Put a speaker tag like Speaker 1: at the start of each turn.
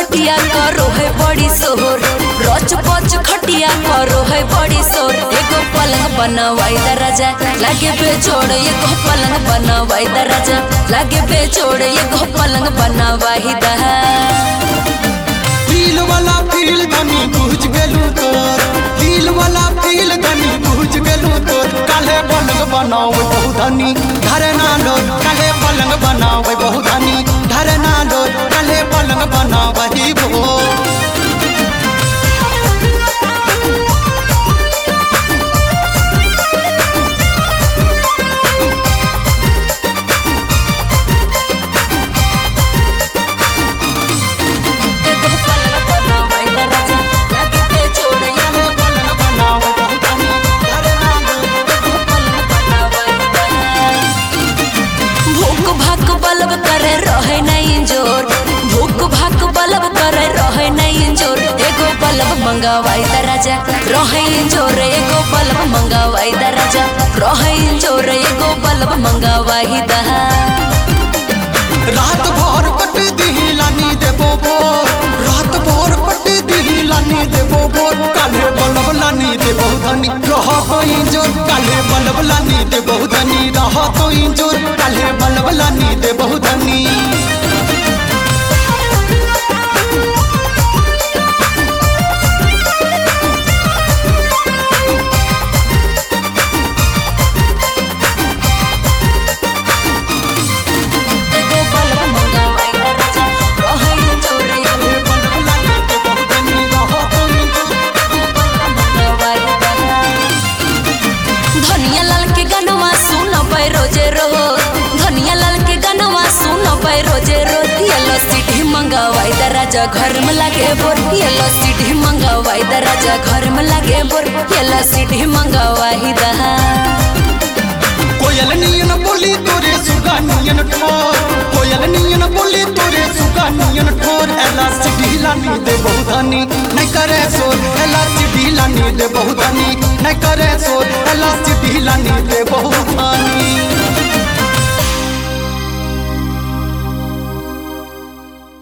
Speaker 1: खटिया करो है बड़ी सोहर रोच पोच खटिया करो है बड़ी सोर एगो पलंग बनवाई दराजा लागे बेजोड़ एगो पलंग बनवाई दराजा लागे बेजोड़ एगो पलंग बनवाई दहा
Speaker 2: दिल वाला फील तनी बुझ गेलू तोर दिल वाला फील तनी बुझ गेलू तोर काले पलंग बनावे बहुधनी घरे ना लो काले पलंग बनावे बहुधनी घरे ना लो काले पलंग बनावे भो
Speaker 1: एगो पलंग बनवाई दराजा लागे बेजोड़ एगो
Speaker 2: पलंग बनावे बहुधनी घरे ना लो
Speaker 1: पलंग बनवाई दहा भूख भाक बलब करे रहे नहीं जोर भूख भाक बलब करे रहे नहीं जोर एगो बलब मंगावाई दराजा रहे जोर एगो बलब मंगावाई दराजा रहे जोर एगो बलब मंगावाई दहा
Speaker 2: रात भर पट दिही लानी देबो भोर रात भर पट दिही लानी देबो भोर काले बलब लानी देबो धनी रह कोई जोर काले बलब लानी देबो धनी रह कोई जोर काले बलब लानी देबो धनी
Speaker 1: एगो बलब मंगावाई दराजा रहे जोर एगो
Speaker 2: बलब लानी देबो धनी रह कोई जोर
Speaker 1: मंगावाई दहा धनिया लाल के गनवा सुन पे रोजे रो धनिया लाल के गनवा सुन पे रोजे रो येलो सिटी मंगावाई दराजा घर में लागे बोर येलो सिटी मंगावाई दराजा घर में लागे बोर येलो सिटी मंगावाई दहा
Speaker 2: कोयल नियन बोली तोरे सुगा नियन ठोर कोयल नियन बोली तोरे सुगा नियन ठोर एला सिटी लानी दे बहुधानी नहीं करे सोर एला सिटी लानी दे बहुधानी नहीं करे सोर एला सिटी लानी दे बहुधानी